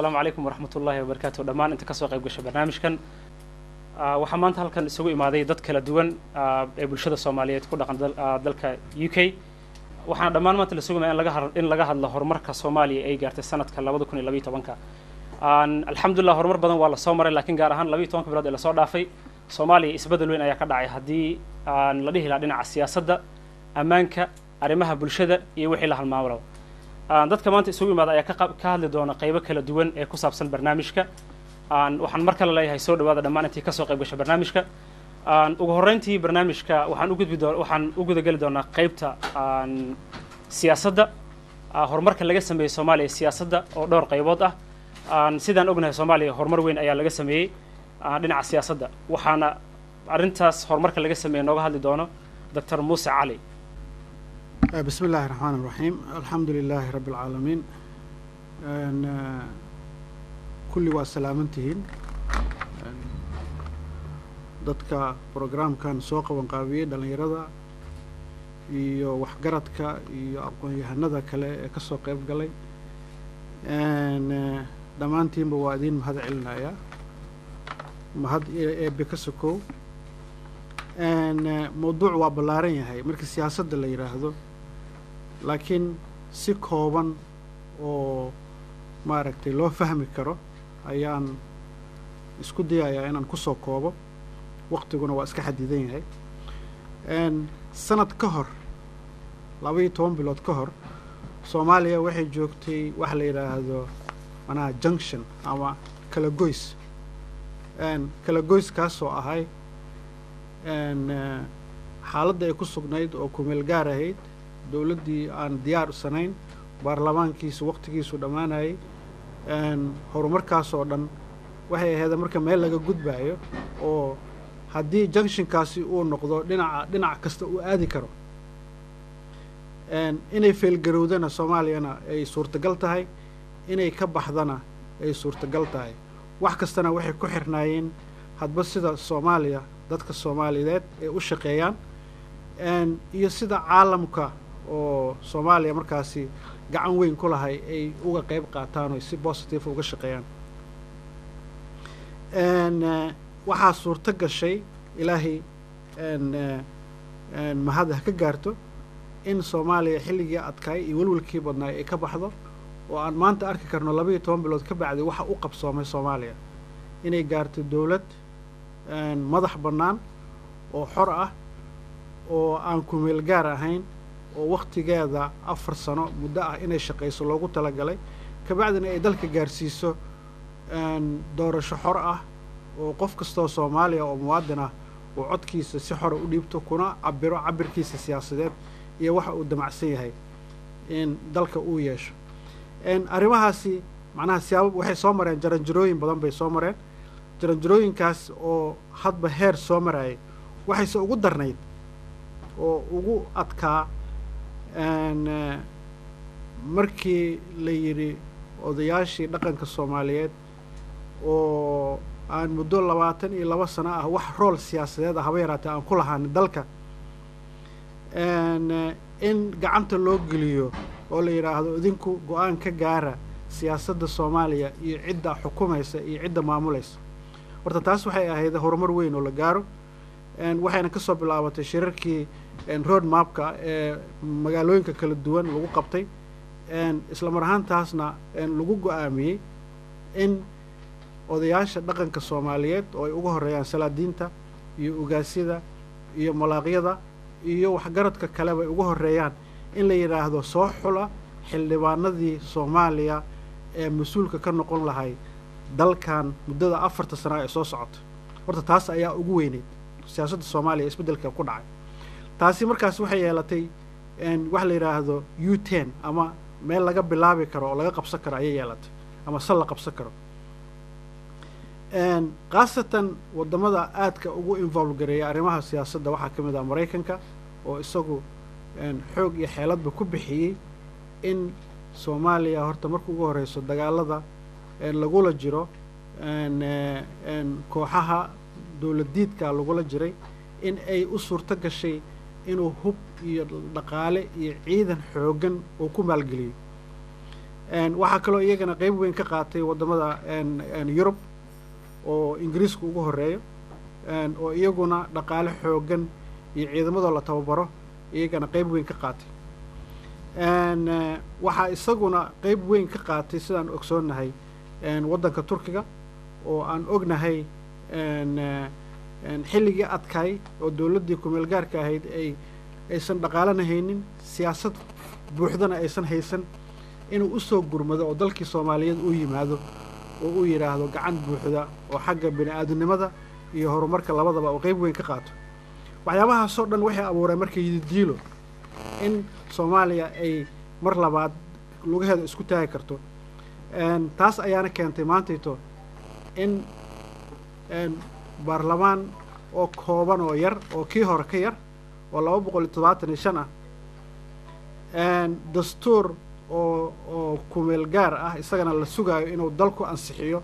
asalaamu calaykum waraxmat ullahi wabarakaatu dhammaan inta kasoo qayb gasha barnaamijkan waxaa maanta halkan isugu imaaday dad kala duwan ee bulshada soomaaliyeed ku dhaqan dalka u k waxaana dhammaan maanta la sugaya in laga in laga hadlo horumarka soomaaliya ay gaartay sanadka labada kun iyo labiyo tobanka alxamdulillah horumar badan waa lasoo maray laakiin gaar ahaan labiyo tobanka bilood ee lasoo dhaafay soomaaliya isbeddel weyn ayaa ka dhacay haddii aan la dhihi lahaa dhinaca siyaasadda ammaanka arrimaha bulshada iyo wixii la halmaamalo dadka maanta isugu imaada ayaa ka hadli doona qaybo kala duwan ee ku saabsan barnaamijka waxaan mar kale leeyahay soo dhawaada dhammaan intii kasoo qayb gasha barnaamijka ugu horreyntii barnaamijka waxaan ugudbi doo waxaan u gudageli doonaa qaybta siyaasadda horumarka laga sameeyey soomaaliya siyaasadda oo dhowr qaybood ah sidaan ognahay soomaaliya horumar weyn ayaa laga sameeyey dhinaca siyaasadda waxaana arrintaas horumarka laga sameeyey nooga hadli doono doctor muuse cali بسم الله الرحمن الرحيم الحمد لله رب العالمين kulli waa salaamantihiin dadka programkan soo qaban qaabiyey dhallinyarada iyo waxgaradka iyo aqoon-yahanada kale ee kasoo qayb galay dhammaantiinba waa idiin mahad celinayaa mahad eebe ka sokow mawduuc waa ballaaran yahay markii siyaasadda la yidhaahdo laakiin si kooban oo maaragtay loo fahmi karo ayaan isku dayayaa inaan kusoo koobo waqtiguna waa iska xadidan yahay sanad ka hor laba iyo toban bilood ka hor soomaaliya waxay joogtay waxa la yidhaahdo manaha junction ama kala goys kala goyskaasoo ahay xaaladda ay ku sugnayd oo kumeel gaar ahayd dowladdii aan diyaar sanayn baarlamaankiisu waqtigiisu dhammaanayay horumarkaas oo dhan waxay ahayd marka meel laga gudbaayo oo haddii junctionkaasi uu noqdo dhinaca dhinac kasta uu aadi karo inay feelgarowdana soomaaliyana ay suurtagal tahay inay ka baxdana ay suurtagal tahay wax kastana waxay ku xirnaayeen hadba sida soomaaliya dadka soomaaliyeed ay u shaqeeyaan iyo sida caalamka oo soomaaliya markaasi gacan weyn ku lahay ay uga qayb qaataan oo si positive uga shaqeeyaan waxaa suurto gashay ilaahay mahad ha ka gaarto in soomaaliya xilligii adkaay iyo welwelkii badnaay ay ka baxdo oo aan maanta arki karno laba iyo toban bilood ka bacdi waxa u qabsoomay soomaaliya inay gaarto dowlad madax bannaan oo xor ah oo aan kumeel gaar ahayn oo waktigeeda afar sano muddo ah inay shaqayso loogu talagalay kabacdina ay dalka gaarsiiso doorasho xor ah oo qof kastoo soomaaliya oo muwaadin ah uu codkiisa si xora u dhiibto kuna cabiro cabirkiisa siyaasadeed iyo waxa uu damacsan yahay in dalka uu yeesho arrimahaasi macnaha siyaaba waxay soo mareen jaranjarooyin badan bay soo mareen jaranjarooyinkaas oo hadba heer soo marayay waxayse ugu darnayd oo ugu adkaa markii la yidhi odayaashii dhaqanka soomaaliyeed oo aan muddo labaatan iyo laba sano ah wax rool siyaasadeed ah haba yaraatee aan ku lahaani dalka in gacanta loo geliyo oo la yidhaahdo idinku go-aan ka gaara siyaasadda soomaaliya iyo cidda xukumaysa iyo cidda maamulaysa horta taas waxay ahayd horumar weyn oo la gaaro waxayna kasoo bilaabatay shirarkii road mapka ee magaalooyinka kala duwan lagu qabtay isla mar ahaantaasna lagu go-aamiyey in odayaasha dhaqanka soomaaliyeed oo ay uga horeeyaan salaadiinta iyo ugaasyada iyo malaaqyada iyo waxgaradka kaleba ay uga horeeyaan in la yidhaahdo soo xula xildhibaanadii soomaaliya ee mas-uulka ka noqon lahay dalkan muddada afarta sana ee soo socota horta taas ayaa ugu weyneyd siyaasadda soomaaliya isbeddelka ku dhacay taasi markaas waxay yeelatay wax la yidhaahdo u ten ama meel laga bilaabi karo oo laga qabsan karo ayay yeelatay ama sal la qabsan karo khaasatan waddamada aadka ugu involve gareeya arrimaha siyaasadda waxaa ka mid ah maraykanka oo isagu xoog iyo xeeladba ku bixiyey in soomaaliya horta marka ugu horeyso dagaalada lagula jiro kooxaha dowladiidka lagula jiray in ay u suurto gashay inuu hub iyo dhaqaale iyo ciidan xooggan uu ku maalgeliyo waxaa kaloo iyagana qeyb weyn ka qaatay waddamada yurub oo ingiriiska ugu horeeyo oo iyaguna dhaqaale xooggan iyo ciidamadoo la tababaro iyagana qeyb weyn ka qaatay waxaa isaguna qeyb weyn ka qaatay sidaan ogsoonnahay waddanka turkiga oo aan ognahay xilligii adkaay oo dowladdii kumeel gaarka ahayd ay aysan dhaqaalana haynin siyaasad buuxdana aysan haysan inuu usoo gurmado oo dalkii soomaaliyeed uu yimaado oo uu yidhaahdo gacan buuxda oo xagga bini aadamnimada iyo horumarka labadaba oo qeyb weyn ka qaato waxyaabahaasoo dhan waxay abuureen marka yididiilo in soomaaliya ay mar labaad lugaheeda isku taagi karto taas ayaana keentay maantayto in baarlamaan oo kooban oo yar oo kii hore ka yar oo laba boqol iyo todobaatan iyo shan ah dastuur oo oo kumeel gaar ah isagana la sugaayo inuu dalku ansixiyo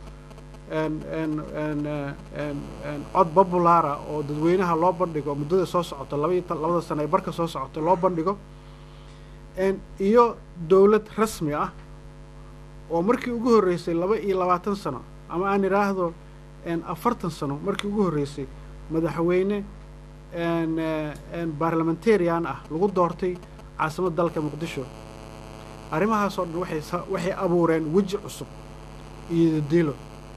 cod babulaara oo dadweynaha loo bandhigo muddada soo socoto labaiy labada sano ee barka soo socoto loo bandhigo iyo dowlad rasmi ah oo markii ugu horreysay laba iyo labaatan sano ama aan idhaahdo afartan sano markii ugu horreysay madaxweyne barlamentarian ah lagu doortay caasimadda dalka muqdisho arrimahaasoo dhan waxay waxay abuureen weji cusub iyo dilo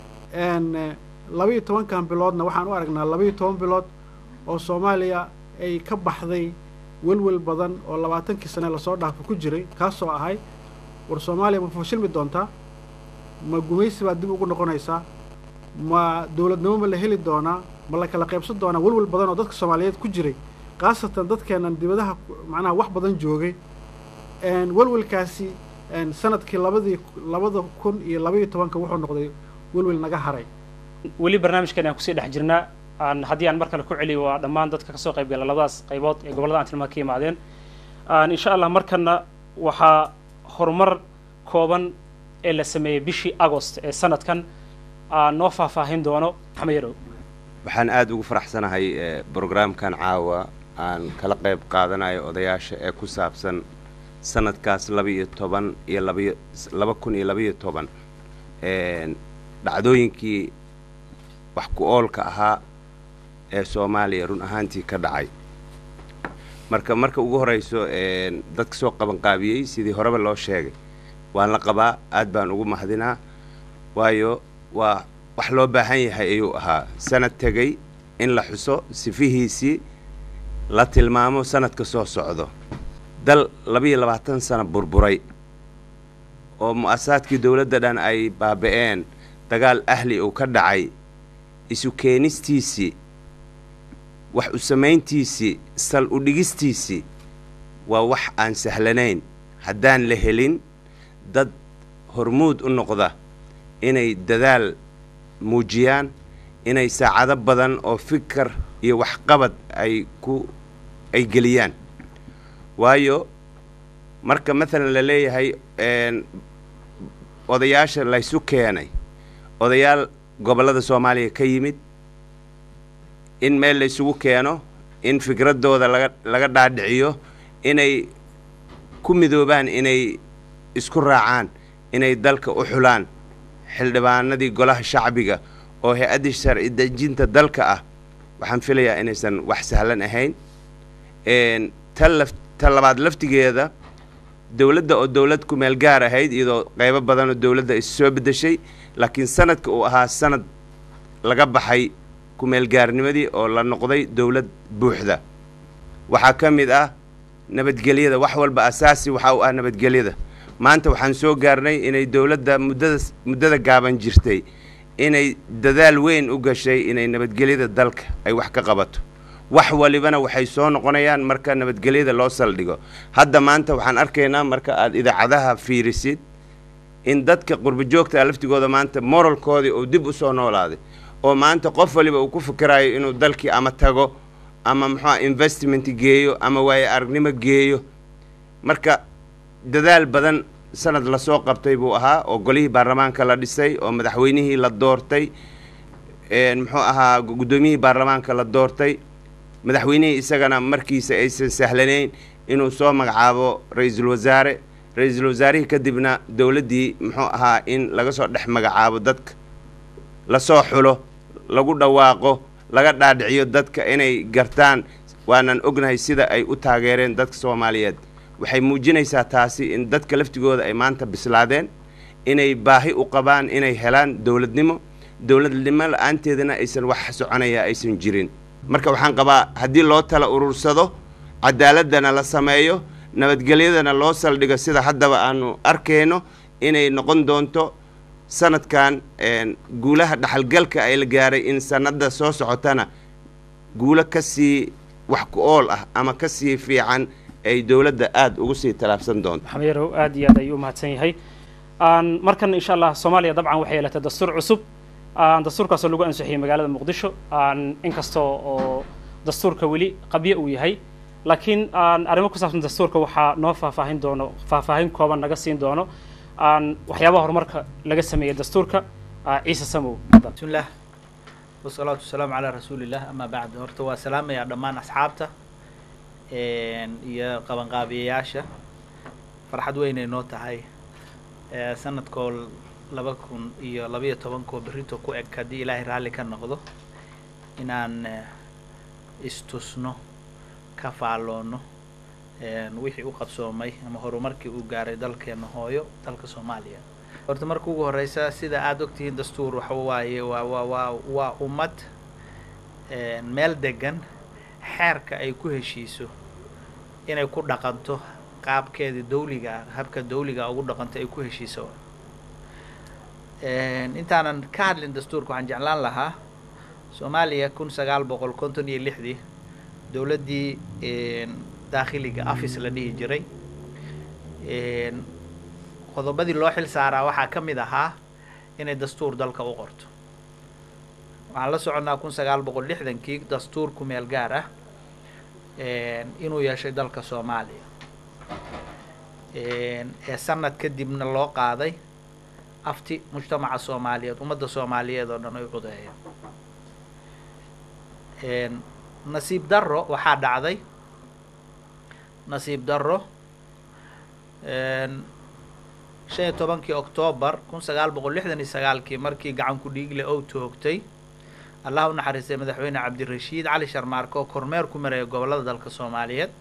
labaiyo tobankan biloodna waxaan u aragnaa labaiyo toban bilood oo soomaaliya ay ka baxday welwel badan oo labaatankii sane lasoo dhaafo ku jiray kaasoo ahay war soomaaliya ma fashilmi doontaa ma gumaysi baad dib ugu noqonaysaa ma dowladnimo ma la heli doonaa ma la kala qaybsan doonaa welwel badan oo dadka soomaaliyeed ku jiray khaasatan dadkeenan dibadaha macnaha wax badan joogay welwelkaasi sanadkii labadii labada kun iyo labaiyo tobanka wuxuu noqday welwel naga haray weli barnaamijkan aan kusii dhex jirnaa aan haddii aan mar kale ku celiyo waa dhammaan dadka kasoo qayb gala labadaas qaybood ee gobollada aan tilmaa ka yimaadeen insha allah markana waxaa horumar kooban ee la sameeyey bishii agost ee sanadkan noo faahfaahin doono maxamed yarow waxaan aada ugu faraxsanahay brograamkan caawa aan kala qayb qaadanayo odayaasha ee ku saabsan sanadkaas laba-iyo toban iyo labaiyo laba kun iyo labaiyo toban dhacdooyinkii wax ku oolka ahaa ee soomaaliya run ahaantii ka dhacay marka marka ugu horrayso dadka soo qabanqaabiyey sidii horeba loo sheegay waan la qabaa aad baan ugu mahadinaa waayo waa wax loo baahan yahay ayuu ahaa sanad tegey in la xuso sifihiisii la tilmaamo sanadka soo socdo dal labaiyo labaatan sano burburay oo mu'asasaadkii dowladda dhan ay baaba'een dagaal ahli uu ka dhacay isu keenistiisii wax u samayntiisii sal u dhigistiisii waa wax aan sahlanayn haddaan la helin dad hormuud u noqda inay dadaal muujiyaan inay saacado badan oo fikar iyo waxqabad ay ku ay geliyaan waayo marka maalan la leeyahay odayaasha laysu keenay odayaal gobollada soomaaliya ka yimid in meel laysugu keeno in fikraddooda laga laga dhaadhiciyo inay ku midoobaan inay isku raacaan inay dalka u xulaan xildhibaanadii golaha shacbiga oo hay-addii sharci dejinta dalka ah waxaan filayaa inaysan wax sahlan ahayn tan laf ta labaad laftigeeda dowladda oo dowlad ku meel gaar ahayd iyadoo qaybo badanoo dowladda is soo beddeshay laakiin sanadka uu ahaa sanad laga baxay kumeelgaarnimadii oo la noqday dowlad buuxda waxaa ka mid ah nabadgelyada wax walba asaasi waxa u ah nabadgelyada maanta waxaan soo gaarnay inay dowladda muddada muddada gaaban jirtay inay dadaal weyn u gashay inay nabadgelyada dalka ay wax ka qabato wax walibana waxay soo noqonayaan marka nabadgelyada loo saldhigo hadda maanta waxaan arkaynaa marka aada idaacadaha fiirisid in dadka qurbo joogta laftigooda maanta moralkoodii uu dib u soo noolaaday oo maanta qof waliba uu ku fikirayo inuu dalkii ama tago ama muxuua investment geeyo ama waaye aragnimo geeyo marka dadaal badan sanad lasoo qabtay buu ahaa oo golihii baarlamaanka la dhisay oo madaxweynihii la doortay muxuu ahaa guddoomiyihii baarlamaanka la doortay madaxweynihii isagana markiisa aysan sahlanayn inuu soo magacaabo ra-iisul wasaare ra-iisul wasaarihii kadibna dowladdii muxuu ahaa in laga soo dhex magacaabo dadka lasoo xulo lagu dhawaaqo laga dhaadhiciyo dadka inay gartaan waanan ognahay sida ay u taageereen dadka soomaaliyeed waxay muujinaysaa taasi in dadka laftigooda ay maanta bislaadeen inay baahi u qabaan inay helaan dowladnimo dowladnimo la-aanteedana aysan wax soconaya aysan jirin marka waxaan qabaa haddii loo tala urursado cadaaladana la sameeyo nabadgelyadana loo saldhigo sida haddaba aanu arkayno inay noqon doonto sanadkan guulaha dhaxalgalka ay la gaaray in sanadda soo socotana guulo ka sii wax ku ool ah ama ka sii fiican ay dowladda aada ugu sii tallaabsan doonto maxamed yarow aad iyo aad ayuu umahadsan yahay markan insha allah soomaaliya dabcan waxay yeelatay dastuur cusub dastuurkaasoo lagu ansixiyey magaalada muqdisho inkastoo oo dastuurka weli qabyo uu yahay laakiin arrimo ku saabsan dastuurka waxaa noo faahfaahin doono faahfaahin kooban naga siin doono waxyaabaha horumarka laga sameeyey dastuurka ciise samow bismillaah wasalaatu wasalaamu calaa rasuulillah amaa bacd horta waa salaamayaa dhammaan asxaabta iyo qabanqaabiyayaasha farxad weynay noo tahay sanadkoo laba kun iyo labaiyo tobankoo berrito ku eg haddii ilaahay raalli ka noqdo inaan istusno ka faalloonno wixii u qabsoomay ama horumarkii uu gaaray dalkeena hooyo dalka soomaaliya horta marka ugu horeysa sida aada ogtihiin dastuur waxa waaye waa waa waa waa ummad meel degan xeerka ay ku heshiiso inay ku dhaqanto qaabkeeda dawliga habka dawliga ugu dhaqanto ay ku heshiiso intaanan ka hadlin dastuurka waxaan jeclaan lahaa soomaaliya kun sagaal boqol konton iyo lixdii dowladdii daakhiliga afis la dhihi jiray qodobadii loo xil saaraa waxaa ka mid ahaa inay dastuur dalka u qorto waxaan la soconnaa kun sagaal boqol lixdankii dastuur ku meel gaar ah inuu yeeshay dalka soomaaliya ee sanad kadibna loo qaaday afti mujtamaca soomaaliyeed ummadda soomaaliyeed oo dhan ay codeeyeen nasiib darro waxaa dhacday nasiib darro shan iyo tobankii octoobar kun sagaal boqol lixdan iyo sagaalkii markii gacan ku dhiigle ou toogtay allah u naxariistay madaxweyne cabdirashiid cali sharmaarke oo kormeer ku maraya gobollada dalka soomaaliyeed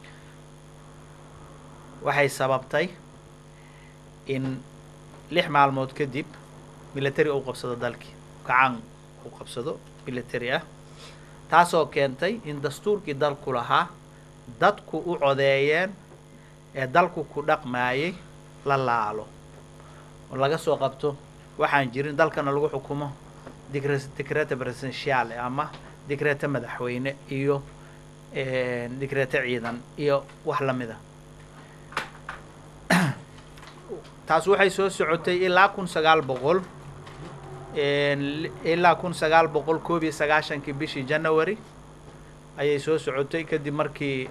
waxay sababtay in lix maalmood kadib military uu qabsado dalkii gacan uu qabsado military ah taasoo keentay in dastuurkii dalku lahaa dadku u codeeyeen ee dalku ku dhaqmaayay la laalo oo laga soo qabto waxaan jirin dalkana lagu xukumo dicre dicreta presidentiale ama dicreta madaxweyne iyo dicreta ciidan iyo wax lamid a taas waxay soo socotay ilaa kun sagaal boqol ilaa kun sagaal boqol koob iyo sagaashankii bishii january ayay soo socotay kadib markii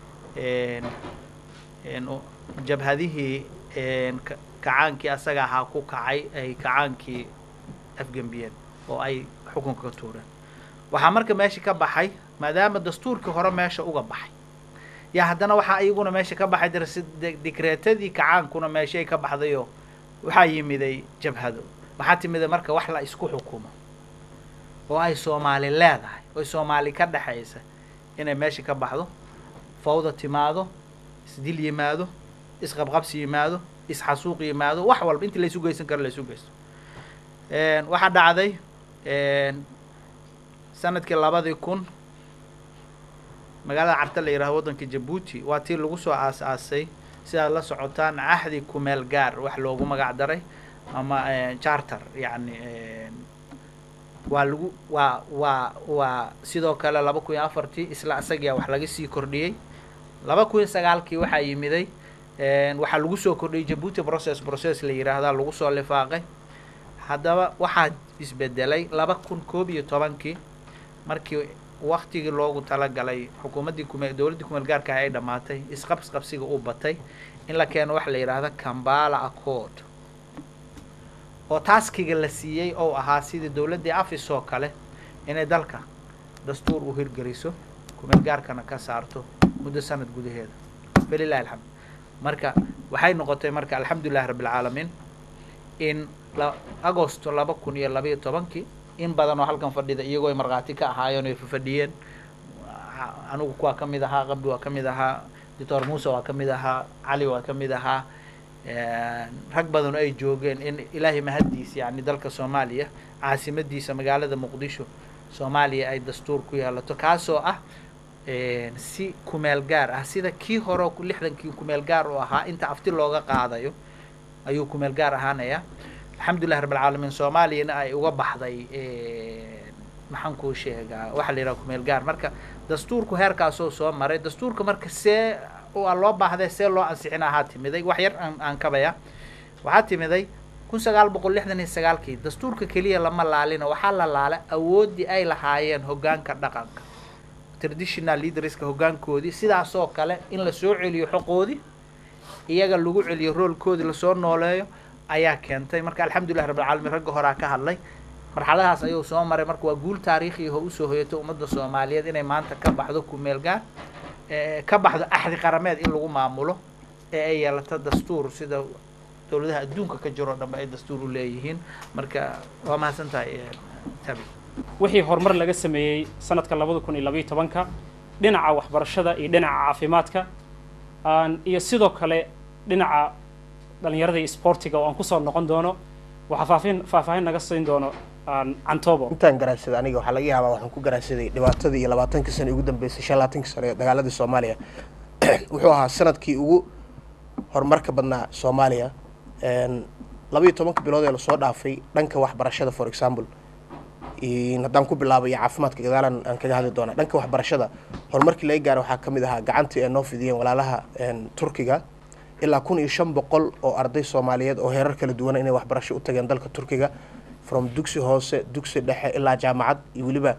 jabhadihii kacaankii asaga ahaa ku kacay ay kacaankii afgembiyeen oo ay xukunka ka tuureen waxaa marka meesha ka baxay maadaama dastuurkii hore meesha uga baxay yaa haddana waxaa iyaguna meesha ka baxay darsi dikreetadii kacaankuna meeshay ka baxdayoo waxaa yimiday jabhado waxaa timiday marka wax la isku xukumo oo ay soomaali leedahay oy soomaali ka dhexaysa inay meesha ka baxdo fawda timaado isdil yimaado isqabqabsi yimaado isxasuuq yimaado wax walba intii laysu geysan karo laysu geysto waxaa dhacday sanadkii labadii kun magaalada carta la yidhahdo waddanka jabuuti waa tii lagu soo aas-aasay sidaad la socotaan cahdi kumeel gaar wax loogu magac daray ama charter yacni waa lagu waa waa waa sidoo kale laba kun iyo afartii isla isagiia wax laga sii kordhiyey laba kun iyo sagaalkii waxaa yimiday waxaa lagu soo kordhiyey jabuuti process process la yidhaahdaa lagu soo lifaaqay haddaba waxaa isbedelay laba kun koob iyo tobankii markii waktigii loogu talagalay xukuumaddii kume dowladdii kumeel gaarka ay dhammaatay isqabsqabsiga uu batay in la keeno waxa la yidhaahda cambala accord oo taaskiga la siiyey ou ahaa sidii dowladdii afis oo kale inay dalka dastuur u hirgeliso kumeel gaarkana ka saarto muddo sanad gudaheeda falilahi alxamd marka waxay noqotay marka alxamdulilahi rabbi alcaalamiin in la agosto laba kun iyo labaiyo tobankii in badan oo halkan fadhida iyagoo ay markhaati ka ahaayeen oy fafadhiyeen anigu kuwaa ka mid ahaa qabdi waa ka mid ahaa doctor muuse waa ka mid ahaa cali waa ka mid ahaa rag badan oo ay joogeen in ilaahay mahaddiisa yani dalka soomaaliya caasimadiisa magaalada muqdisho soomaaliya ay dastuur ku yeelato kaasoo ah si kumeel gaar ah sida kii hore lixdankii kumeel gaar u ahaa inta afti looga qaadayo ayuu kumeel gaar ahaanaya alxamdulillahi rabb alcaalamiin soomaaliyana ay uga baxday maxaan kuu sheegaa waxaa la yidhaha kumeel gaar marka dastuurku heerkaasoo soo maray dastuurka marka see waa loo baahday see loo ansixin ahaa timiday wax yar aan aan kabaya waxaa timiday kun sagaal boqol lixdan iyo sagaalkii dastuurka keliya lama laalina waxaa la laala awooddii ay lahaayeen hoggaanka dhaqanka traditional leaderska hoggaankoodii sidaasoo kale in la soo celiyo xoqoodii iyaga lagu celiyo roolkoodii lasoo nooleeyo ayaa keentay marka alxamdulillahi rabbi alcaalamiin ragga horaa ka hadlay marxaladahaas ayuu soo maray marka waa guul taariikhiyaho usoo hoyatay ummadda soomaaliyeed inay maanta ka baxdo kumeel gaar ka baxdo axdi qarameed in lagu maamulo ee ay yeelato dastuur sida dowladaha adduunka ka jiro o dhanba ay dastuur u leeyihiin marka waa mahadsan tahay tabi wixii horumar laga sameeyey sanadka labada kun iyo labaiyo tobanka dhinaca waxbarashada iyo dhinaca caafimaadka iyo sidoo kale dhinaca dhalinyarada iyo sportiga oo aan kusoo noqon doono waxaa faafin faahfaahin naga siin doono cantobo intaan garaadsaday aniga waxaa laga yaabaa waxaan ku garaadsaday dhibaatadii iyo labaatankii sano ugu dambeysay shan labaatankii sano ee dagaaladii soomaaliya wuxuu ahaa sanadkii ugu horumarka badnaa soomaaliya labaiyo tobanka bilood ee lasoo dhaafay dhanka waxbarashada for example haddaan ku bilaabay caafimaadka gadaalan aan kaga hadli doonaa dhanka waxbarashada horumarkii laga gaara waxaa ka mid ahaa gacantii ay noo fidiyeen walaalaha turkiga ilaa kun iyo shan boqol oo arday soomaaliyeed oo heerar kala duwana inay waxbarasho u tageen dalka turkiga from dugsi hoose dugsi dhexe ilaa jaamacad iyo weliba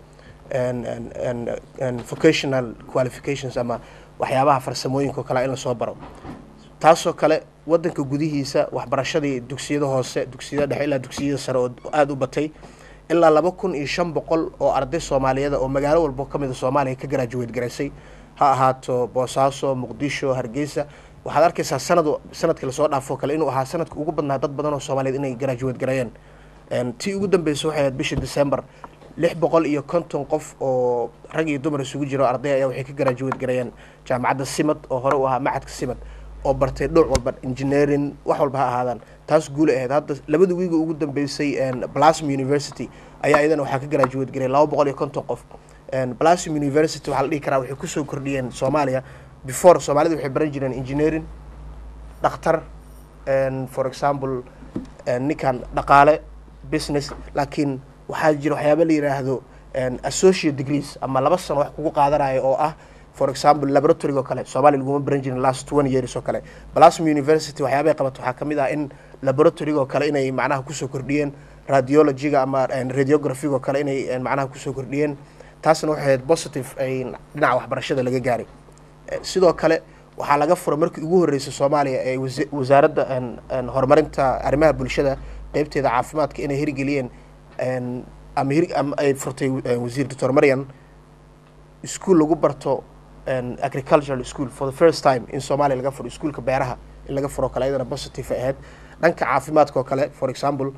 vocational qualifications ama waxyaabaha farsamooyinka o kale in lasoo baro taasoo kale wadanka gudihiisa waxbarashadii dugsiyada hoose dugsiyada dhexe ilaa dugsiyada sare oo aada u batay ilaa laba kun iyo shan boqol oo arday soomaaliyeed oo magaalo walbo ka mida soomaaliya ka garaajuweed garaysay ha ahaato boosaaso muqdisho hargeysa waxaad arkaysaa sanad sanadkii lasoo dhaafoo kale inuu ahaa sanadka ugu badnaa dad badan oo soomaaliyeed inay garaajuweed gareeyeen tii ugu dambeysay waxay ahayd bishii december lix boqol iyo konton qof oo rag iyo dumar isugu jiro arday ayaa waxay ka garaajuweed gareeyeen jaamacadda simad oo hore u ahaa macadka simad oo bartay dhowr walba engineering wax walba ha ahaadaan taas guula ahayd hadda labada wiiga ugu dambeysay blasm university ayaa iyadana waxaa ka garaajuweed garay laba boqol iyo konton qof blasm university waxaa la dhihi karaa waxay kusoo kordhiyeen soomaaliya before soomaalida waxay baran jireen engineering dhakhtar for example ninkan dhaqaale business laakiin waxaa jira waxyaaba la yidhaahdo associate degrees ama laba sano wax kugu qaadanayo oo ah for example laboratory oo kale soomaaliya laguma baran jirin last twenty years oo kale blasm university waxyaabay qabato waxaa kamid ah in laboratoryga oo kale inay macnaha kusoo kordhiyeen radiologyga ama radiographyga oo kale inay macnaha kusoo kordhiyeen taasna waxay ahayd positive ay dhinaca waxbarashada laga gaaray sidoo kale waxaa laga furay markii ugu horreysay soomaaliya ee wasaaradda horumarinta arrimaha bulshada qeybteeda caafimaadka inay hirgeliyeen ama hir ama ay furtay wasiir doctor marian ischool lagu barto agricultural school for the first time in soomaaliya laga furo iskuolka beeraha in laga furo kale ayadana positive ay ahayd dhanka caafimaadka oo kale for example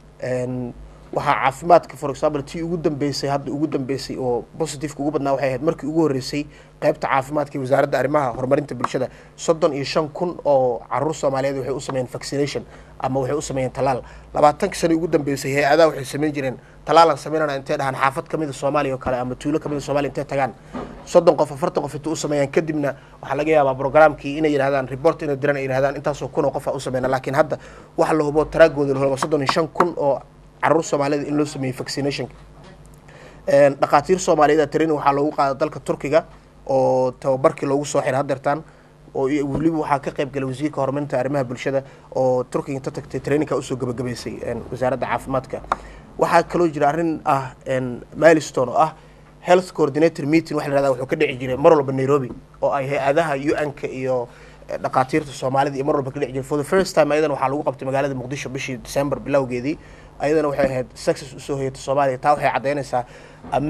waxaa caafimaadka for example tii ugu dambeysay hadda ugu dambeysay oo positiveka ugu badnaa waxay ahayd markii ugu horreysay qeybta caafimaadka iyo wasaaradda arrimaha horumarinta bulshada soddon iyo shan kun oo caruur soomaaliyeed waxay u sameeyeen vaccination ama waxay u sameeyeen talaal labaatankii sano ugu dambeysay hay-adaha waxay sameyn jireen talaalan sameynana intay dhahaan xaafad kamida soomaaliya oo kale ama tuulo kamida soomaliya intay tagaan soddon qof afartan qof inta u sameeyaan kadibna waxaa laga yaabaa programkii inay yidhahdaan report inay diraan ay yidhahdaan intaasoo kun oo qof a u sameyna laakiin hadda waxa la hubo taraagooda la hubo soddon iyo shan kun oo caruur soomaaliyed in loo sameeyey vaccinationka dhakhaatiir soomaaliyeed training waxaa loogu qaada dalka turkiga oo tababarkii loogu soo xiray hadeertaan oo weliba waxaa ka qayb galay wasiirka horumarinta arrimaha bulshada oo turkiga inta tagtay trainingka usoo gabagabaysay wasaaradda caafimaadka waxaa kaloo jira arrin ah milestone oo ah health coordinator meeting waxa la yihahda wuxuu ka dhici jiray mar walba nairobi oo ay hay-adaha u-n-ka iyo dhakhaatiirta soomaalida iyo mar walba ka dhici jiray for the first time ayadana waxaa lagu qabtay magaalada muqdisho bishii december bilowgeedii ayadana waxay ahayd success usoo hoyatay soomaaliya taa waxay caddaynaysaa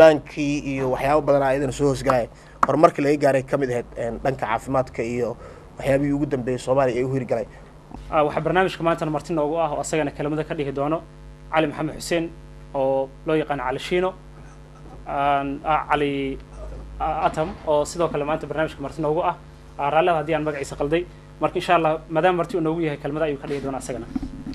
ammaankii iyo waxyaabo badanaa ayadana soo hoosgalaya horumarkii laga gaaray ka mid ahayd dhanka caafimaadka iyo waxyaabihii ugu dambeeyey soomaaliya ee u hirgalay Ah, waxaa barnaamijka maantana marti noogu ah oo asagana kelimada ka dhihi doono cali maxamed xuseen oo loo yaqaano cali shiino Aan- ah, cali ah, atam oo sidoo kale maanta barnaamijka marti noogu ah Ah, raalliha haddii aan magaciisa qalday marka insha allah maadaama marti uu noogu yahay kelmada ayuu ka dhihi doonaa asagana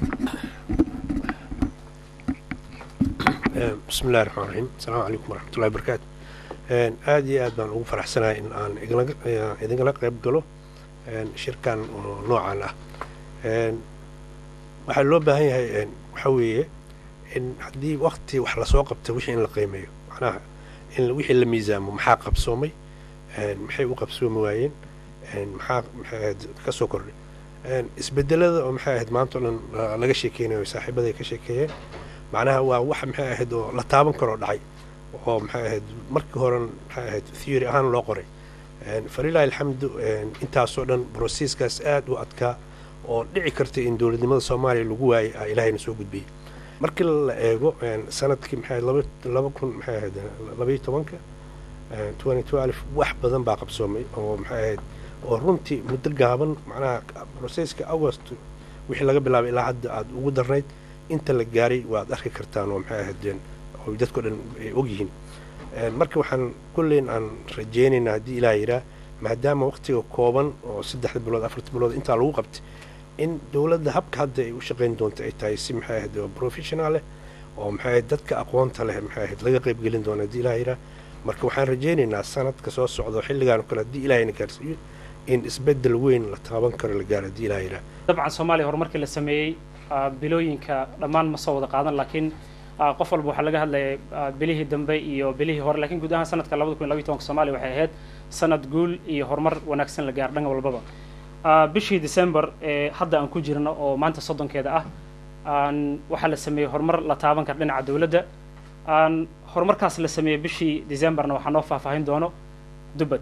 bismi illahi raxmaan raxiim asalaamu calaykum waraxmatullahi wabarakaatu aad iyo aad baan ugu faraxsanahay in aan igala- eh, idinkala qayb galo een, shirkan oo noocan ah Een, waxaa loo baahan yahay een, waxaa weeye in haddii wakti wax lasoo qabta wixii in la qiimeeyo macnaha in wixii la miisaamo maxaa qabsoomay een, maxay u qabsoomi waayeen een, maxaa maxay ahayd ka soo kordhay Een, isbedelada oo maxay ahayd maanta oo dhan la- laga sheekeynayo saaxiibaday ka sheekeeyeen macnaha waa wax maxay ahayd oo la taaban karoo dhacay oo maxay ahayd markii hore maxay ahayd theory ahaan loo qoray Een, falilahi alxamdu een, intaasoo dhan brosesskaas aad u adkaa oo dhici karta in dowladnimada soomaaliya lagu waayay aa ilaahayna soo gudbiyey markii la eego een, sanadkii maxay ahayd laba laba kun maxay ahayd labaiyo tobanka twenty twelve wax badan baa qabsoomay oo maxay ahayd oo runtii muddo gaaban macnaha broseska august wixii laga bilaabay ilaa hadda aada ugu darnayd inta la gaaray waad arki kartaan oo maxay ahaydeen oo dadko dhan ay ogyihiin Een, marka waxaan kulleyn aan rajeynaynaa haddii ilaah yidhaah maadaama waqtiga kooban oo saddexda bilood afarta bilood intaa lagu qabtay in dowladda habka hadda ay u shaqayn doonto ay tahay si maxay ahayd oo professional leh oo maxay ahayd dadka aqoonta leh maxay ahayd laga qayb gelin doono haddii ilaah yidhaah marka waxaan rajeynaynaa sanadka soo socda xilligaan oo kale haddii ilaahayna gaarsiiyo in isbeddel weyn la taaban karo la gaaro haddii ilaah yidhaah dabcan soomaaliya horumarkii la sameeyey ah, bilooyinka dhammaan ma soo wada qaadan laakiin ah, qof walba waxaa laga hadlayay ah, bilihii dambe iyo bilihii hore laakiin guud ahaan sanadka labada kun iyo labaiyo tobanka soomaaliya waxay ahayd sanad guul iyo horumar wanaagsan la gaar dhan walbaba Ah, bishii december ee hadda aan ku jirno oo maanta soddonkeeda ah aan waxaa la sameeyey horumar la taaban kara dhinaca dowladda aan horumarkaas la sameeyey bishii decemberna waxaa noo faahfaahin doono dubbad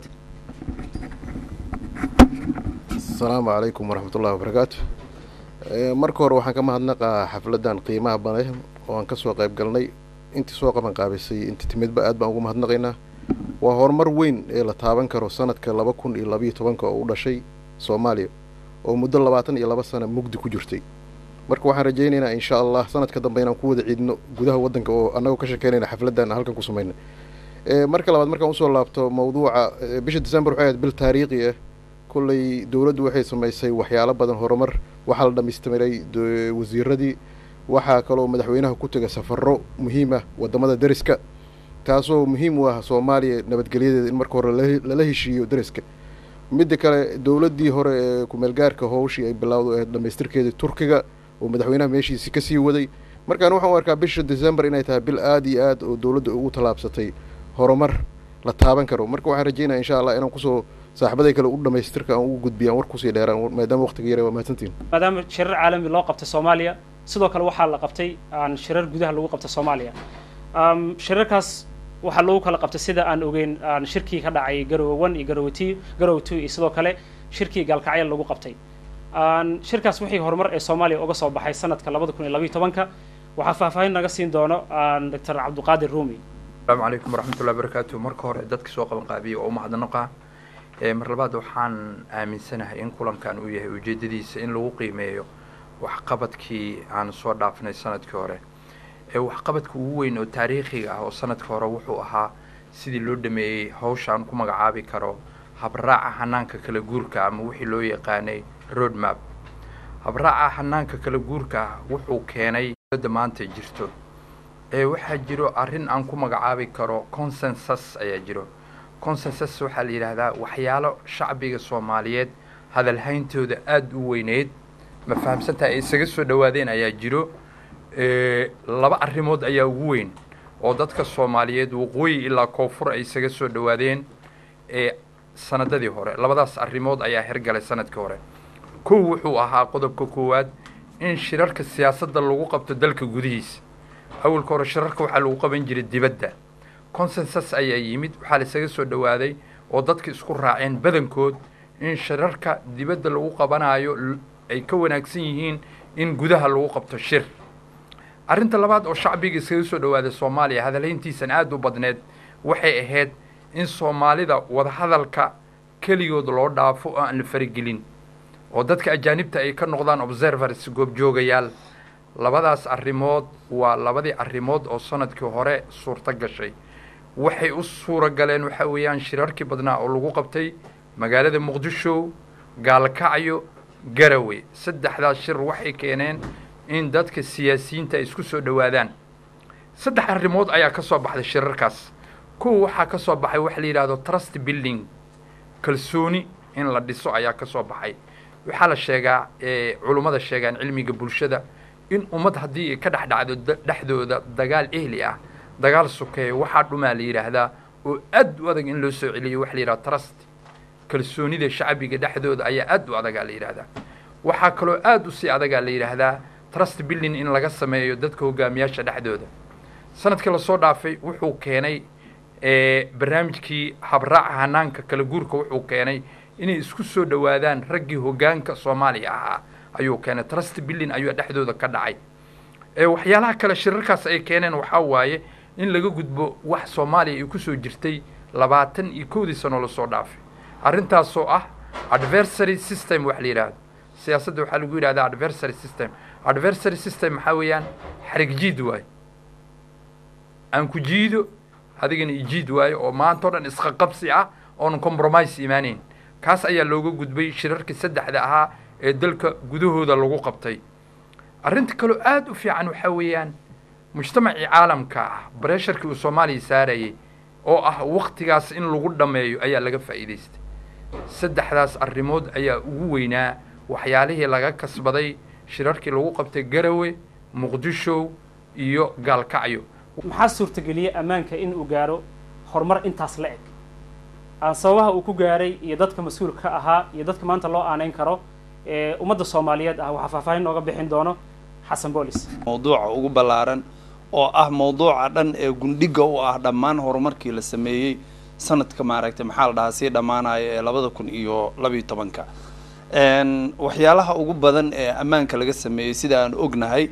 asalaamu calaykum waraxmatullahi wabarakaatu Eh, marka hore waxaan ka mahadnaqaa xafladan qiimaha badan oo aan kasoo qayb galnay intii soo qaban qaabisay intii timidba aad baan ugu mahadnaqaynaa waa horumar weyn ee la taaban karo sanadka laba kun iyo labayo tobanka oo u dhashay soomaaliya oo muddo labaatan iyo laba sana mugdi ku jirtay marka waxaan rajaynaynaa insha allah sanadka dambe inaan ku wada ciidno gudaha waddanka oo annagoo ka shekeynayna xafladan halkan ku samayna Eh, marka labaad markaan usoo laabto mawduuca eh, bisha december waxay ahayd bil taariikhi ah kolley dowladdu waxay samaysay waxyaalo badan horumar waxaa la dhammaystiray do- wasiiradii waxaa kaloo madaxweynaha ku tegay safarro muhiim ah waddamada deriska taasoo muhiim u ah soomaaliya nabadgelyadeeda in marka hore lala- lala heshiiyo deriska midda kale dowladdii hore ee kumeelgaarka howshii ay bilowdo ee dhammaystirkeedii turkiga oo madaxweynaha meeshiisi ka sii waday markaan waxaan u arkaa bisha december inay tahay bil aad iyo aad oo dowladda ugu tallaabsatay horumar la taaban karo marka waxaan rajeynaya insha allah inaan kusoo saaxiibaday kale u dhamaystirka aan ugu gudbiyaan war kusii dheeraan maadaama waqtiga yare waa mahadsantiin maadaama shirar caalami loo qabtay soomaaliya sidoo kale waxaa la qabtay aan shirar gudaha lagu qabtay soomaaliya Um, shirarkaas waxaa lagu kala qabtay sida aan ogeyn aan shirkii ka dhacay garowe one iyo garowe two garowe two iyo sidoo kale shirkii gaalkacyo lagu qabtay Aan shirkaas wixii horumar ee soomaaliya uga soo baxay sanadka labada kun iyo labayo tobanka waxaa faahfaahin naga siin doono aan doctor cabdiqaadir ruumi asalaamu calaykum waraxmatullahi wabarakaatu marka hore dadka soo qaban qaabiya oo u mahadnaqa ee mar labaad waxaan aaminsanahay in kulankan uu yahay ujeedadiisa in lagu qiimeeyo waxqabadkii aan soo dhaafnay sanadkii hore ee waxqabadka ugu weyn oo taariikhiga ah oo sanadka hore wuxuu ahaa sidii loo dhameeyey hawshaan ku magacaabi karo habraaca hanaanka kala guurka ama wixii loo yaqaanay road map habraaca hanaanka kala guurka ah wuxuu keenay dowladda maanta jirto ee waxaa jiro arrin aan ku magacaabi karo consensus ayaa jiro consensus waxaa la yidhaahdaa waxyaalo shacbiga soomaaliyeed hadalhayntooda aada u weyneyd ma fahamsantaha ay isaga soo dhowaadeen ayaa jiro ee, laba arrimood ayaa ugu weyn oo dadka soomaaliyeed waqooyi ilaa koonfur ay isaga soo dhowaadeen ee sanadadii hore labadaas arrimood ayaa hergalay sanadkii hore kow wuxuu ahaa qodobka koowaad in shirarka siyaasadda lagu qabto dalka gudihiisa awalka hore shirarka waxaa lagu qaban jiray dibadda consensus ayaa yimid waxaa la isaga soo dhowaaday oo dadka isku raaceen badankood in shirarka dibadda lagu qabanayo l- ay ka wanaagsan yihiin in gudaha lagu qabto shir arrinta labaad oo shacbiga iskaga soo dhowaaday soomaaliya hadalhayntiisan aada u badneed waxay ahayd in soomaalida wadahadalka keligood loo dhaafo oo aan la faragelin oo dadka ajaanibta ay ka noqdaan observers goobjoogayaal labadaas arrimood waa labadii arrimood oo sanadkii hore suurto gashay waxay u suura galeen waxaa weeyaan shirarkii badnaa oo lagu qabtay magaalada muqdisho gaalkacyo garowe saddexdaas shir waxay keeneen in dadka siyaasiyiinta ay isku soo dhowaadaan saddex arrimood ayaa ka soo baxday shirarkaas kuwa waxaa ka soo baxay waxa la yidhahdo trust building kalsooni in la dhiso ayaa ka soo baxay waxaa la sheegaa culummada sheegaan cilmiga bulshada in ummad haddii ay ka dhex dhacdo dhexdooda dagaal ehli ah dagaal sukeeya waxaa dhumaa la yidhaahdaa oo aad u adag in loo soo celiyo waxa la yidhahda trust kalsoonida shacbiga dhexdooda ayaa aad u adagaa la yidhahdaa waxaa kaloo aad u sii adagaa la yidhaahdaa trust building in laga sameeyo dadka hogaamiyaasha dhexdooda sanadkii lasoo dhaafay wuxuu keenay barnaamijkii habraaca hanaanka kala guurka wuxuu keenay inay isku soo dhowaadaan raggii hogaanka soomaaliya ahaa ayuu keenay trust building ayuu dhexdooda ka dhacay waxyaalaha kale shirarkaas ay keeneen waxaa waaye in laga gudbo wax soomaaliya ay kusoo jirtay labaatan iyo kowdii sano lasoo dhaafay arrintaasoo ah adversary system wax la yidhaahdo siyaasadda waxaa lagu yidhahdaa adversary system adversary system maxaa weeyaan xarig jiid waaye aan ku jiido adigana ijiid waayo oo maanta o dhan isqaqabsi ah oonan compromise imaanayn kaas ayaa looga gudbay shirarkii saddexda ahaa ee dalka gudahooda lagu qabtay arrinta kaloo aada u fiican waxaa weeyaan mujtamacii caalamka ah bareesharkii uu soomaaliya saarayay oo ah waktigaas in lagu dhammeeyo ayaa laga faa'iidaystay saddexdaas arrimood ayaa ugu weynaa waxyaalihii laga kasbaday shirarkii lagu qabtay garowe muqdisho iyo gaalkacyo maxaa suurtageliyey ammaanka in uu gaaro horumar intaas la eg aan sababaha uu ku gaaray iyo dadka mas-uulka ahaa iyo dadka maanta loo aanayn karo ee ummadda soomaaliyeed ah waxaa faahfaahin nooga bixin doono xasan boolis mawduuca ugu ballaaran oo ah mawduuca dhan ee gundhiga u ah dhammaan horumarkii la sameeyey sanadka maaragtay maxaa la dhahaa sii dhammaanaya ee labada kun iyo labiyo tobanka waxyaalaha ugu badan ee ammaanka laga sameeyey sida aan ognahay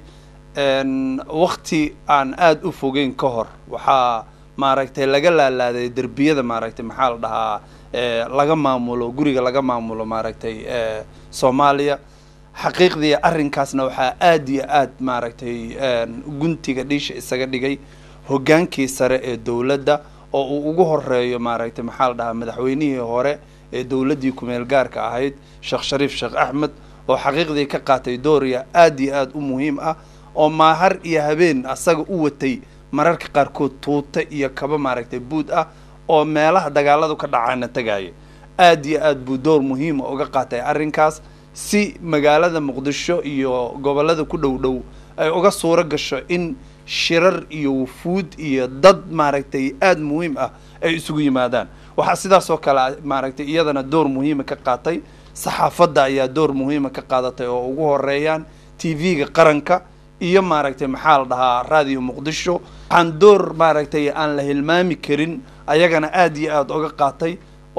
wakti aan aada u fogeyn ka hor waxaa maaragtay laga laalaaday derbiyada maaragtay maxaa la dhahaa laga maamulo guriga laga maamulo maaragtay soomaaliya xaqiiqdii arrinkaasna waxaa aada iyo aad maaragtay guntiga dhiisha isaga dhigay hoggaankii sare ee dowladda oo uu ugu horeeyo maaragtay maxaa la dhahaa madaxweynihii hore ee dowladdii kumeel gaarka ahayd sheekh shariif sheekh axmed oo xaqiiqdii ka qaatay dooriya aada iyo aada u muhiim ah oo maahar iyo habeen asaga u watay mararka qaarkood tuuta iyo kaba maaragtay buud ah oo meelaha dagaaladu ka dhacaana tagaaya aada iyo aad buu door muhiima uga qaatay arrinkaas si magaalada muqdisho iyo gobollada ku dhow dhow ay uga suuro gasho in shirar iyo wufuud iyo dad maaragtay aada muhiim ah ay isugu yimaadaan waxaa sidaas oo kale maaragtay iyadana door muhiima ka qaatay saxaafadda ayaa door muhiima ka qaadatay oo ugu horeeyaan t v-ga qaranka iyo maaragtay maxaa la dhahaa raadiyo muqdisho waxaan door maaragtay aan la hilmaami karin ayagana aada iyo aada uga qaatay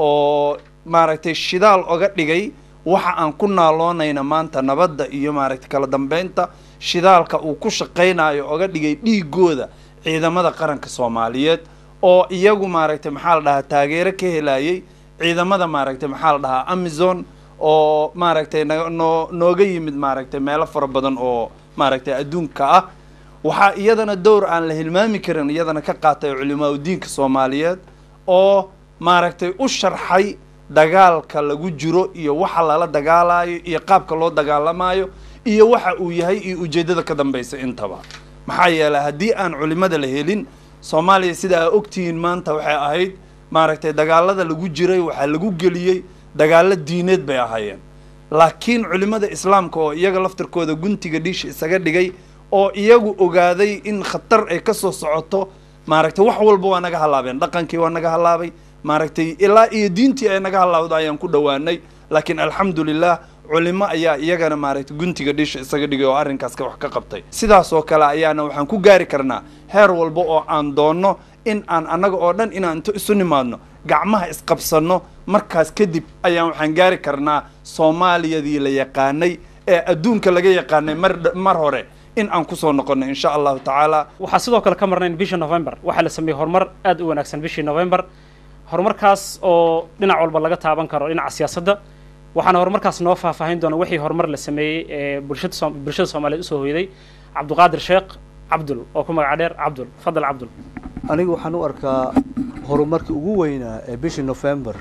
oo maaragtay shidaal oga dhigay waxa aan ku naaloonayna maanta nabadda iyo maaragtay kala dambeynta shidaalka uu ku shaqaynayo oga dhigay dhiigooda ciidamada qaranka soomaaliyeed oo iyagu maaragtay maxaa la dhahaa taageero ka helayay ciidamada maaragtay maxaa la dhahaa amazon oo maaragtay noo nooga yimid maaragtay meelo fara badan oo maaragtay adduunka ah waxaa iyadana dowr aan la hilmaami karin iyadana ka qaatay culimaa udiinka soomaaliyeed oo maaragtay u sharxay dagaalka lagu jiro iyo waxa lala dagaalayo iyo qaabka loo dagaalamayo iyo waxa uu yahay iyo ujeeddada ka dambaysa intaba maxaa yeelay haddii aan culimada la helin soomaaliya sida aa ogtihiin maanta waxay ahayd maaragtay dagaalada lagu jiray waxaa lagu geliyey dagaalo diineed bay ahaayeen laakiin culimada islaamka oo iyaga laftirkooda guntiga dhiisha isaga dhigay oo iyagu ogaaday in khatar ay kasoo socoto maaragtay wax walba waa naga halaabeen dhaqankii waa naga halaabay maaragtay ilaa iyo diintii ay naga halaawda ayaan ku dhowaanay laakiin alxamdulilah culimo ayaa iyagana maaragtay guntiga dhiisha isaga dhigay oo arrinkaas wax ka qabtay sidaas oo kale ayaana waxaan ku gaari karnaa heer walba oo aan doonno in aan annaga oo dhan inaan into isu nimaadno gacmaha isqabsanno markaas kadib ayaan waxaan gaari karnaa soomaaliyadii la yaqaanay ee adduunka laga yaqaanay mar mar hore in aan kusoo noqonno insha allahu tacaala waxaa sidoo kale ka marnayn bishii november waxaa la sameeyey horumar aada u wanaagsan bishii november horumarkaas oo dhinac walba laga taaban karo dhinaca siyaasadda waxaana horumarkaas noo faahfaahin doona wixii horumar la sameeyey ee bulshada Soom- bulshada soomaaliyeed usoo hoyday cabduqaadir sheekh cabdul oo ku magaca dheer cabdul fadal cabdul anigu waxaan u arkaa horumarkii ugu weynaa ee bishii november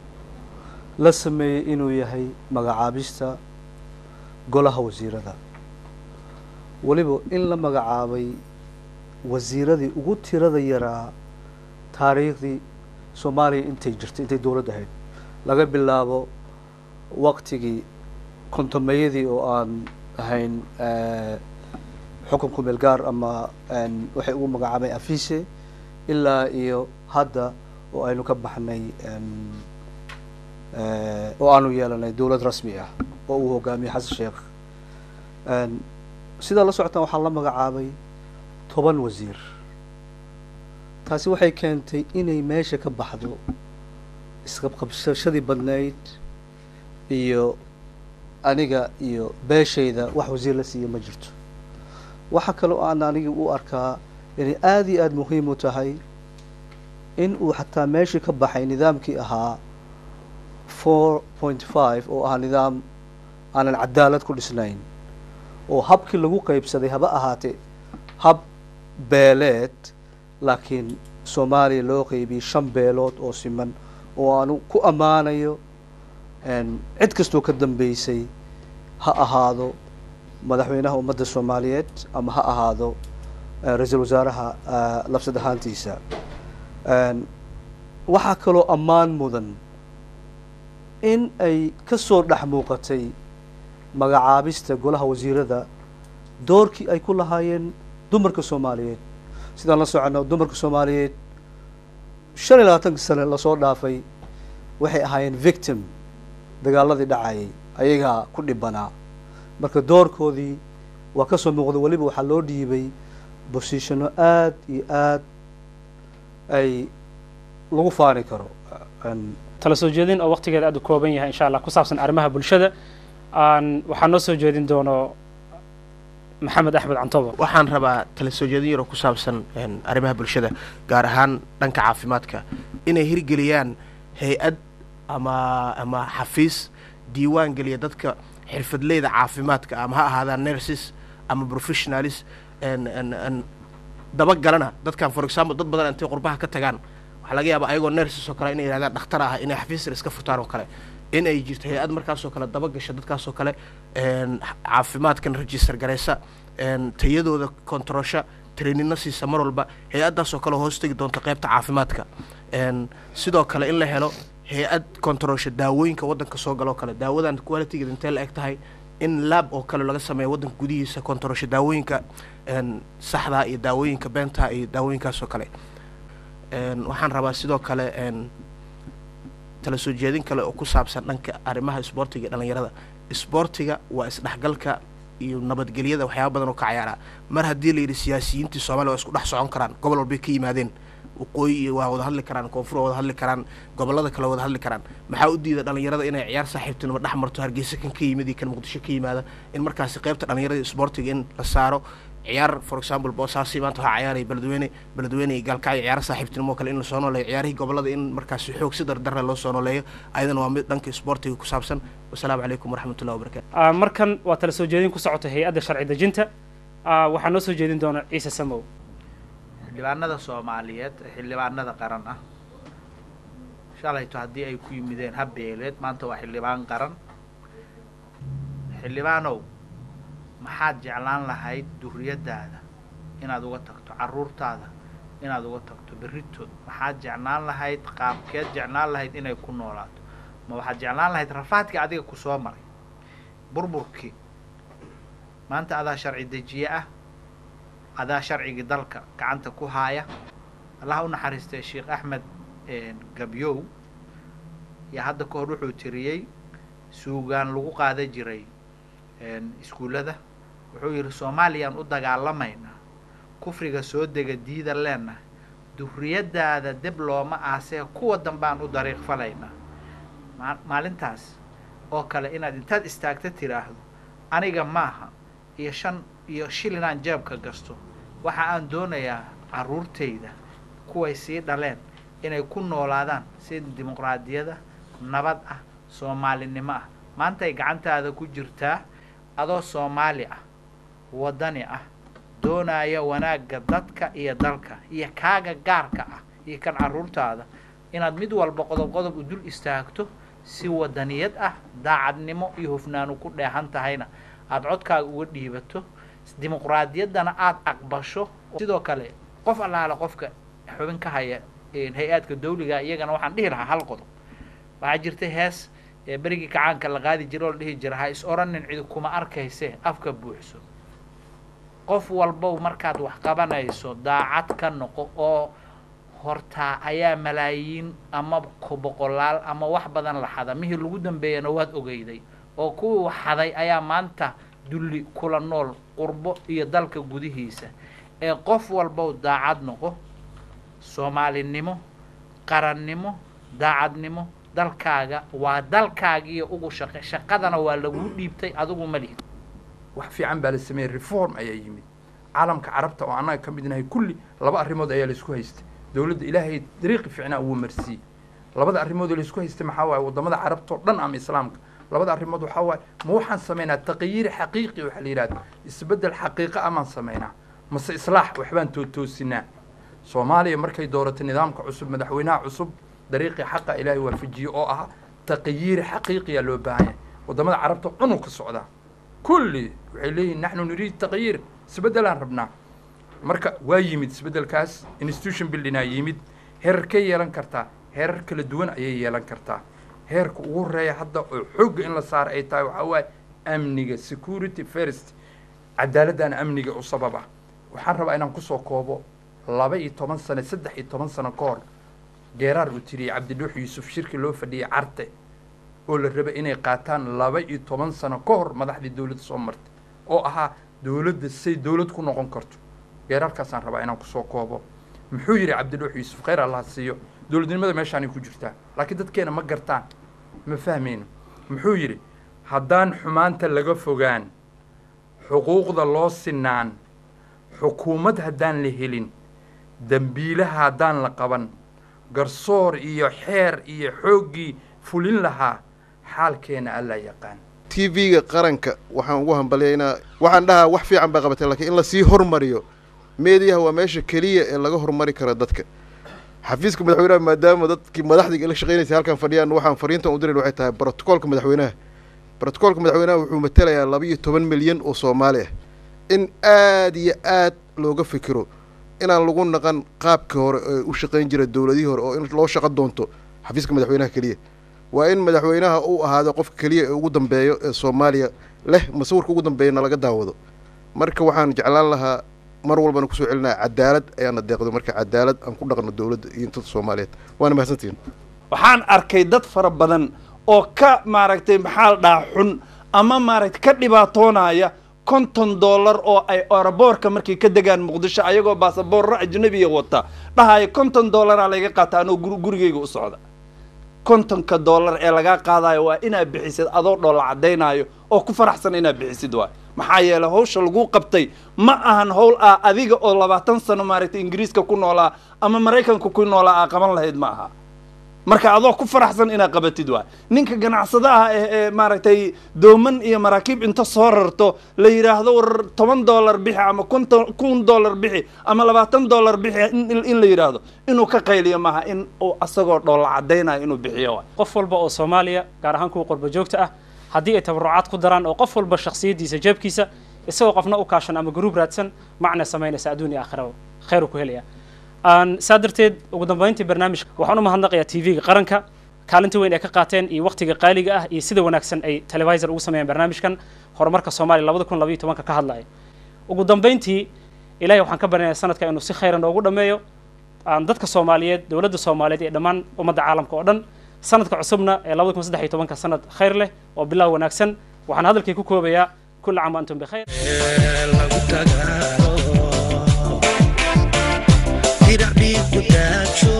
la sameeyey inuu yahay magacaabista golaha wasiirada weliba in la magacaabay wasiiradii ugu tirada yaraa taariikhdii soomaaliya intay jirtay intay dowladd ahayd laga bilaabo waqtigii kontomeyadii oo aan ahayn eh, xukun kumeel gaar ama een, waxay ugu magacaabay afise ilaa iyo hadda oo aynu ka baxnay een, eh, oo aanu yeelanay dowlad rasmi ah oo uu hogaamiyey xasan sheekh Een, sidaa la socotaan waxaa la magacaabay toban wasiir taasi waxay keentay inay meesha ka baxdo isqabqabsashadii badnayd iyo aniga iyo beeshayda wax wasiir la siiya ma jirto waxa kaloo aan aniga u arkaa inay aada iyo aada muhiim u tahay in uu xataa meeshii ka baxay nidaamkii ahaa four point five oo ahaa nidaam aanan cadaalad ku dhisnayn oo habkii lagu qeybsaday haba ahaatee hab beeleed laakiin soomaaliya loo qeybiyey shan beelood oo siman oo aanu ku ammaanayo een, cid kastoo ka dambeysay ha ahaado madaxweynaha ummadda soomaaliyeed ama ha ahaado eh, ra-iisul wasaaraha eh, labsad ahaantiisa Een, waxaa kaloo ammaan mudan in ay ka soo dhex muuqatay magacaabista golaha wasiirada doorkii ay ku lahaayeen dumarka soomaaliyeed sidaan la socono dumarka soomaaliyeed shan iyo labaatanka sane lasoo dhaafay waxay ahaayeen victim dagaaladii dhacayay ayagaa ku dhibanaa marka doorkoodii waa ka soo muuqda weliba waxaa loo dhiibay bosiishanno aada iyo aad ay lagu faani karo Een, tala soo jeedin oo waqtigeeda aad u kooban yahay insha allah ku saabsan arrimaha bulshada aan waxaa noo soo jeedin doono maxamed axmed cantobo waxaan rabaa tala soo jeedin yaroo ku saabsan een, arrimaha bulshada gaar ahaan dhanka caafimaadka inay hirgeliyaan hay-ad ama ama xafiis diiwaan geliya dadka xirfadleyda caafimaadka ama ha ahaadaan nurses ama professionalis een, een, een, dabagalana dadkan for example dad badan intay qurbaha ka tagaan waxaa laga yaabaa ayagoo nurses oo kale inay yidhahdaan dhakhtar ah inay xafiis iska furtaan oo kale in ay jirto hay-ad markaasoo kale dabagasha dadkaasoo kale een, caafimaadkan register garaysa een, tayadooda kontarosha trainino siisa mar walba hay-addaasoo kale hoos tegi doonta qeybta caafimaadka een, sidoo kale in la helo hay-ad kontarosha daawooyinka waddanka soo galoo kale daawadan qualitygeeda intee la eg tahay in lab oo kale laga sameeyo waddanka gudihiisa kontarosha daawooyinka een, saxdaa iyo daawooyinka beenta iyo daawooyinkaasoo kale een, waxaan rabaa sidoo kale een, tala soo jeedin kale oo ku saabsan dhanka arrimaha isboortiga iyo dhallinyarada isboortiga waa isdhexgalka iyo nabadgelyada waxyaaba badan oo ka cayaaraa mar haddii la yidhi siyaasiyiintii soomaaliya waa isku dhex socon karaan gobol walbay ka yimaadeen waqooyi iyo waa wada hadli karaan koonfur waa wada hadli karaan gobollada kale wada hadli karaan maxaa u diida dhallinyarada inay ciyaar saaxiibtinimo dhex marto hargeysa kan ka yimid iyo kan muqdisho ka yimaada in markaasi qeybta dhallinyarada isboortiga in la saaro ciyaar for example boosaasi maanta waxaa ciyaaraya beledweyne beledweyne iyo gaalkacyo ciyaar saaxiibtinimo kale in lasoo nooleeyo ciyaarihii gobollada in markaasi xoog si dardarra loo soo nooleeyo ayadana waa mid dhanka isboortiga ku saabsan wasalaamu calaykum waraxmatullahi wabarakatu Ah, markan waa tala soo jeedin ku socota hay-adda sharci dejinta Ah, waxaa noo soo jeedin doona ciise samow xildhibaanada soomaaliyeed ee xildhibaanada qaran ah shalayto haddii ay ku yimideen habbeeleed maanta waa xildhibaan qaran xildhibaanow maxaad jeclaan lahayd duriyadaada inaad uga tagto carruurtaada inaad uga tagto berritood maxaad jeclaan lahayd qaabkeed jeclaan lahayd inay ku noolaato ma waxaad jeclaan lahayd rafaadkii adiga ku soo maray burburkii maanta adaa sharci dejiye ah adaa sharcigii dalka gacanta ku haaya allaha u naxariistay sheekh axmed gabyow yaa hadda ka hor wuxuu tiriyey suugaan lagu qaada jiray iskuullada wuxuu yidhi soomaaliyaan u dagaalamaynaa kufriga soo dega diida leenahay duriyadaada deb looma aasee kuwa dambaan u dariiq falaynaa maa- maalintaas oo kale inaad intaad istaagta tiraahdo aniga maaha iyo shan iyo shil inaan jeebka gasto waxa aan doonayaa carruurtayda kuway sii dhaleen inay ku noolaadaan si dimuqraadiyada nabad ah soomaalinimo ah maantay gacantaada ku jirtaa adoo soomaali ah waddani ah doonaya wanaagga dadka iyo dalka iyo kaaga gaarka ah iyo kan carruurtaada inaad mid walba qodob qodob u dul istaagto si wadaniyad ah daacadnimo iyo hufnaanu ku dheehan tahayna aada codkaaga uga dhiibato dimuqraadiyaddana aada aqbasho sidoo kale qof allaale qofka xubin ka haya hay-aadka dawliga iyagana waxaan dhihi lahaa hal qodob waxaa jirta hees ee berigii kacaanka la qaadi jira oo la dhihi jira ha is oranin cidi kuma arkayse afka buuxso qof walbow markaad wax qabanayso daacad ka noqo oo hortaa ayaa malaayiin ama boqolaal ama wax badan la xada mihii lagu dambeeyana waad ogeyday oo kuwii wax xaday ayaa maanta dulli kula nool qurbo iyo dalka gudihiisa ee qof walbow daacad noqo soomaalinimo qarannimo daacadnimo dalkaaga waa dalkaagiiyo ugu shaqe shaqadana waa laguu dhiibtay adigu ma lihid wax fiican baa la sameeyey reform ayaa yimid caalamka carabta oo annaga ka midnahay kulli laba arrimood ayaa laisku haystay dowladda ilaahay dariiqi fiicnaa wuu marsiiyey labada arrimood oo laisku haystay maxaa waaye waddamada carabtao dhan ama islaamka labada arrimood waxaa waaye ma waxaan samaynaa taqyiir xaqiiqi waxaa la yidhahda isbeddel xaqiiqa amaan samaynaa mase islaax waxbaan tootoosinaa soomaaliya markay dooratay nidaamka cusub madaxweynaha cusub dariiqii xaqa ilaahay waafajiye oo ah taqyiir xaqiiqiyaa loo baahan yahay waddamada carabta cunug ka socdaa kulli waxay leeyihin naxnu nuriid taqyiir isbeddelaan rabnaa marka waa yimid isbeddelkaas institution buildingaa yimid heerarkay yeelan kartaa heerar kala duwan ayay yeelan kartaa heerka ugu horeeya hadda oo xoogga in la saara ay tahay waxaa waaye amniga security first cadaaladdaana amniga u sababa waxaan rabaa inaan kusoo koobo laba iyo toban sano saddex iyo toban sano ka hor geeraar uu tiriyey cabdidhuux yuusuf shirki loo fadhiyey carte oo la rabay inay qaataan laba iyo toban sano ka hor madaxdii dowladda soo martay oo ahaa dowladda say dowlad ku noqon karto geeraarkaasaan rabaa inaan kusoo koobo muxuu yidhi cabdidhuux yuusuf khayr allah siiyo dowladnimada meeshaanay ku jirtaa laakiin dadkeena ma gartaan ma fahmayno muxuu yidhi haddaan xumaanta laga fogaan xuquuqda loo sinaan xukuumad haddaan la helin dembiilaha haddaan la qaban garsoor iyo xeer iyo xooggii fulin lahaa xaalkeena allaa yaqaan t v-ga qaranka waxaan ugu hambalyaynaa waxaan dhahaa wax fiican baa qabatay lakiin in lasii hormariyo meediyaha waa meesha keliya ee laga hormari karo dadka xafiiska madaxweynaha maadaama dadkii madaxdii ila shaqeynaysa halkan fadhiyaan waxaan fariintan u diran waxay tahay brotocoolka madaxweynaha brotocoolka madaxweynaha wuxuu matelayaa laba iyo toban milyan oo soomaali ah in aad iyo aad looga fikiro inaan lagu naqan qaabkii hore ee u shaqayn jira dowladihii hore oo in loo shaqo doonto xafiiska madaxweynaha keliya waa in madaxweynaha uu ahaado qofka keliya ee ugu dambeeyo ee soomaaliya leh masawirka ugu dambeeyana laga daawado marka waxaan jeclaan lahaa mar walbana kusoo celinaya cadaalad ayaana deeqdo marka cadaalad aan ku dhaqno dowladda iyo intada soomaaliyeed waana mahadsantihin waxaan arkay dad fara badan oo ka maaragtay maxaa la dhahaa xun ama maaragtay ka dhibaatoonaya konton dollar oo ay oraboorka markay ka degaan muqdisho ayagoo baasaboorro ajnabiya wata dhahaya konton dollaraa layga qaata anoo gur gurigayga u socda kontonka dollar ee lagaa qaadayo waa inaad bixisid adoo dhoola caddaynayo oo ku faraxsan inaad bixisid waay maxaa yeelay hawsha lagu qabtay ma ahan howl ah adiga oo labaatan sano maaragtay ingiriiska ku noolaa ama maraykanka ku noolaa aa qaban lahayd ma aha marka adoo ku faraxsan inaad qabatid waay ninka ganacsadaha eh ee maaragtay dooman iyo maraakiib inta soo rarto la yidhaahdo war toban dollar bixi ama kunton kun dollar bixi ama labaatan dollar bixi in in la yidhaahdo inuu ka qayliyo maaha in uu asagoo dhoolla caddaynayo inuu bixiyo waay qof walba oo soomaaliya gaar ahaan kuwa qurba joogta ah haddii ay tabarucaad ku daraan oo qof walba shakhsiyaddiisa jeebkiisa isagoo qofna u kaashan ama garuub raadsan macna samaynaysa adduun iyo aakhiraba khayru ku helaya saa darteed ugu dambayntii barnaamijka waxaan u mahadnaqayaa t v-ga qaranka kaalinta weyn ay ka qaateen iyo wakhtiga qaaliga ah iyo sida wanaagsan ay televisor ugu sameeyeen barnaamijkan horumarka soomaaliya labada kun labayo tobanka ka hadlaya ugu dambayntii ilahay waxaan ka baryayaa sanadka inuu si khayra noogu dhammeeyo dadka soomaaliyeed dowladda soomaaliyeed iyo dhammaan ummadda caalamka oo dhan sanadka cusubna ee labada kun saddex iyo tobanka sanad khayr leh oo bilow wanaagsan waxaan hadalkii ku koobayaa kulla caam wa antum bikhayr diracbii ku daajo